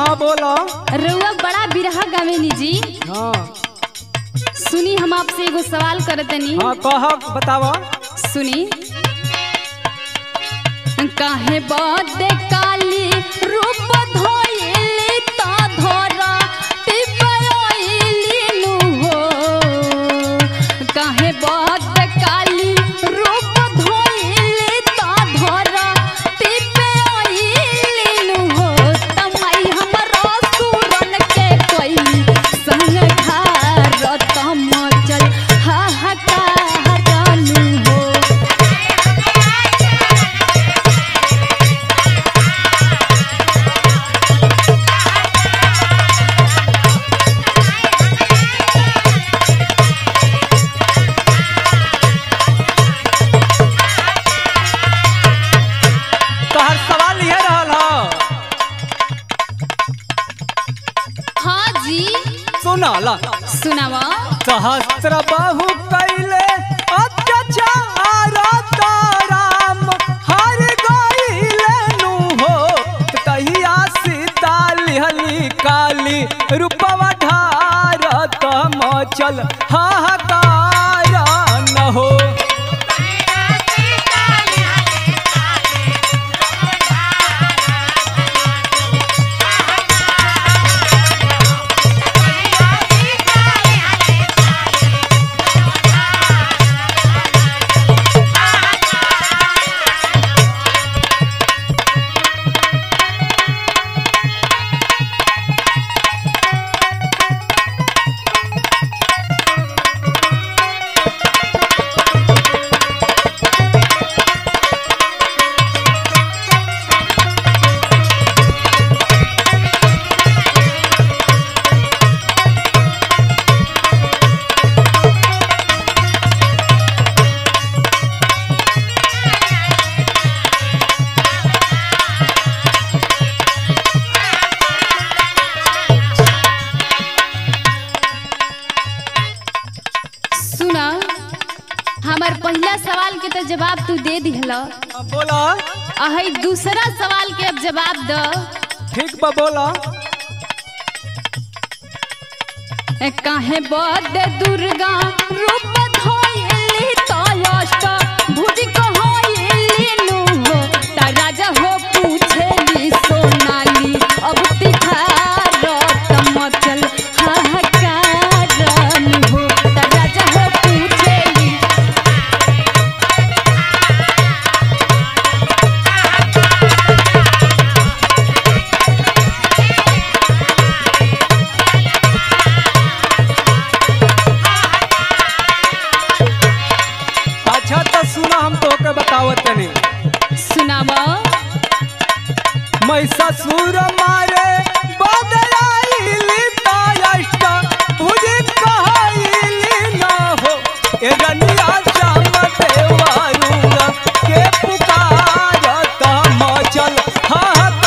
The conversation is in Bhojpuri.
हाँ बोलो रउआ बड़ा बिरहा गावेनी जी हाँ सुनी हम आपसे एगो सवाल करतनी हाँ कह बतावा सुनी काहे बदे काली रूप धोइली ता धरा टिपयोइली नु हो काहे बदे काली रूप धोइली ता धरा टिपयोइली नु हो तमाई हमरा सुरन के कोई संग घर तम चल हाहाकार नु हो तोहर सवाल ये रहल हो हाँ जी सुनल सुनावा सहस्त्र बाहु कैले अत्याचार तो राम हर गईले नु हो तहिया सीता लिहली काली रूपवा ढार तम चल हाहाकार न हो सुना हमार पहला सवाल के तो जवाब तू दे दिहला बोला अही दूसरा सवाल के अब जवाब द ठीक बा बोला ए काहे बद दुर्गा रूप धोइली तो अष्ट भुज कहोइली नु हो ता राजा हो पूछेली सोनाली अब तिखार तमचल हाहाकार नु हो ता राजा हो पूछेली अच्छा तो सुना हम तोके बतावत तनी सुनावा महिषासुर मारे बदलाइली तायष्ट तुझे कहइली न हो ए रनिया श्याम देवारुंग के पुकारत मचल हाहाकार